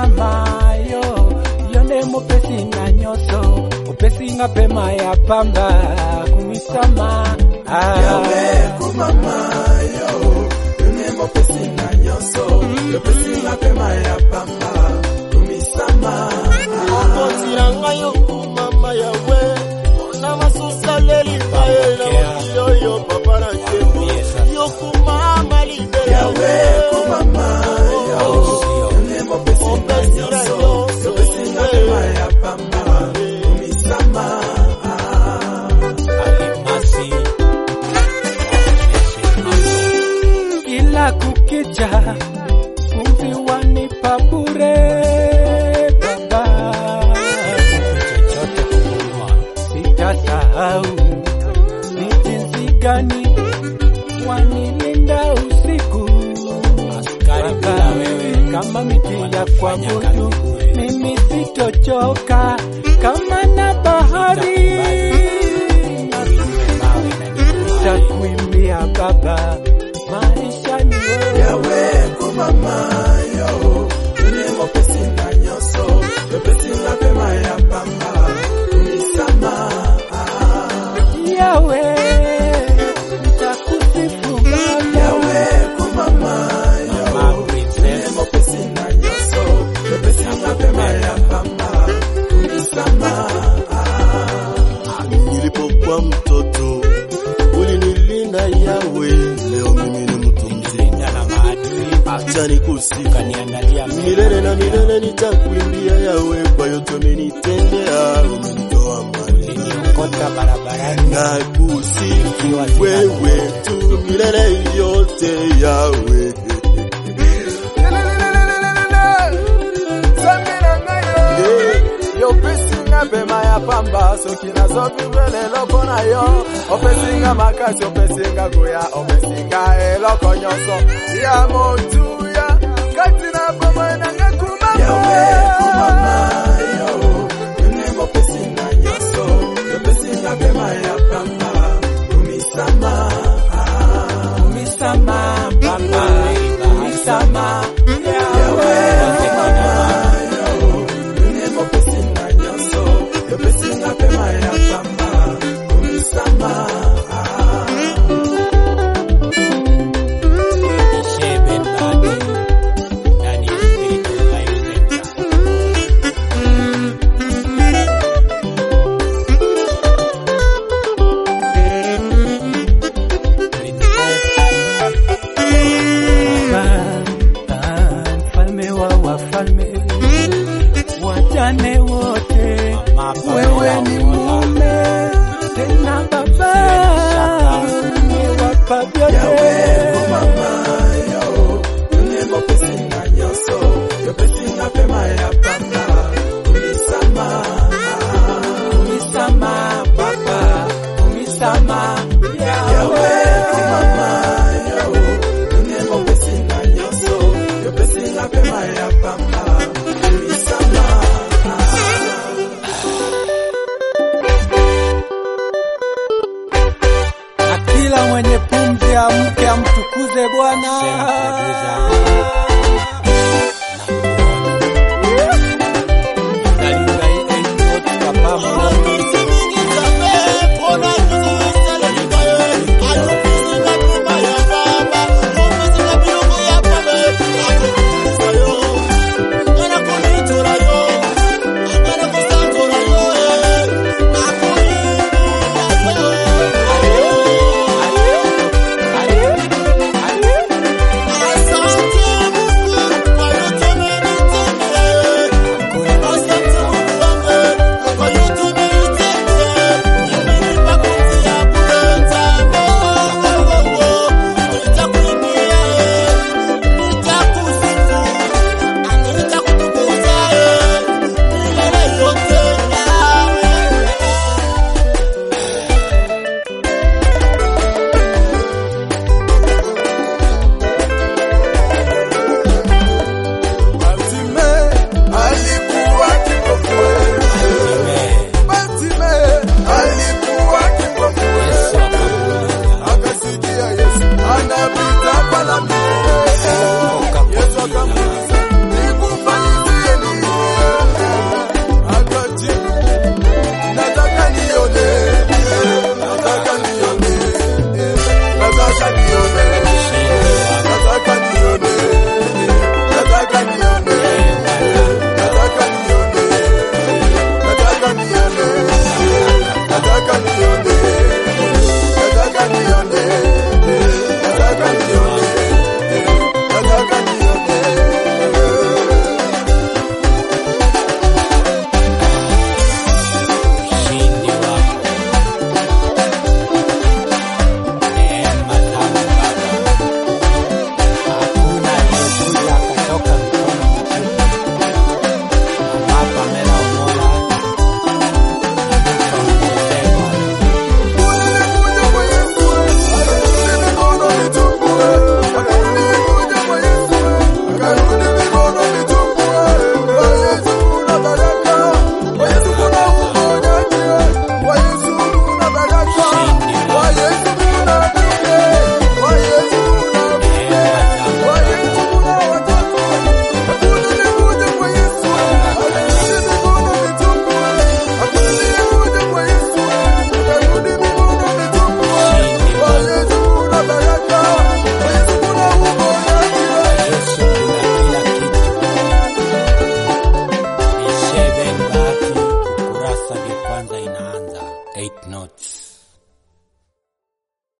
mama yo yonde mopesi na nyonso opesi nga pema ya pamba kumisama ah. yawe kumama yo yone mopesi na nyonso yopesi nga pema ya pamba kumisama okotila ngai okumama yawe na masusaleli baye na mokili oyo papa na nkembo yokumama libela yawe kumama yo yone mopesi na nyonso yopesi nga pema ya pamba kumisama Alimasi. Kila kukicha pumzi wanipa bure baba, sitasahau ni jinsi gani wanilinda usiku baba, kama miti ya kuabudu mimi sitochoka kama na bahari takuimbia baba maisha ni wewe yawe kumama yo yone mopesi na nyonso yopesi nga pema ya pamba kumisama yawe nitakusifu baba yawe kumama yo yone mopesi na nyonso yopesi nga pema ya pamba kumisama nilipokuwa mtoto ulinilinda yawe leo mimi ni mtu mzima acha nikusifu milele na milele nitakuimbia yawe kwa yote umenitendea umenitoa mbali na kusifu wewe tu milele yote yawe yopesinga pema ya pamba soki nazovivre leloko na yo opesinga makasi opesinga koya opesinga eloko nyonso ya moti